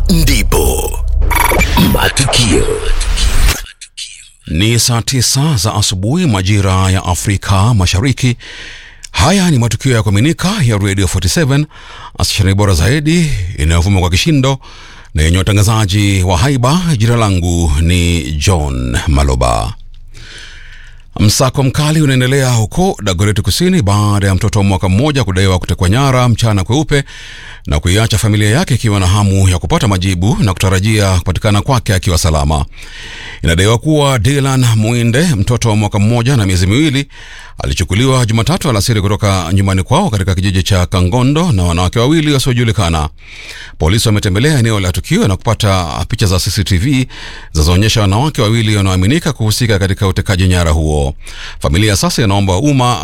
ndipo matukio Ni saa tisa za asubuhi majira ya Afrika Mashariki. Haya ni matukio ya kuaminika ya Radio 47 stesheni bora zaidi inayovuma kwa kishindo na yenye watangazaji wa haiba. Jina langu ni John Maloba. Msako mkali unaendelea huko Dagoretti Kusini baada ya mtoto wa mwaka mmoja kudaiwa kutekwa nyara mchana kweupe na kuiacha familia yake ikiwa na hamu ya kupata majibu na kutarajia kupatikana kwake akiwa salama. Inadaiwa kuwa Dylan Mwinde, mtoto wa mwaka mmoja na miezi miwili, alichukuliwa Jumatatu alasiri kutoka nyumbani kwao katika kijiji cha Kangondo na wanawake wawili wasiojulikana. Polisi wametembelea eneo la tukio na kupata picha za CCTV zinazoonyesha wanawake wawili wanaoaminika kuhusika katika utekaji nyara huo. Familia sasa inaomba umma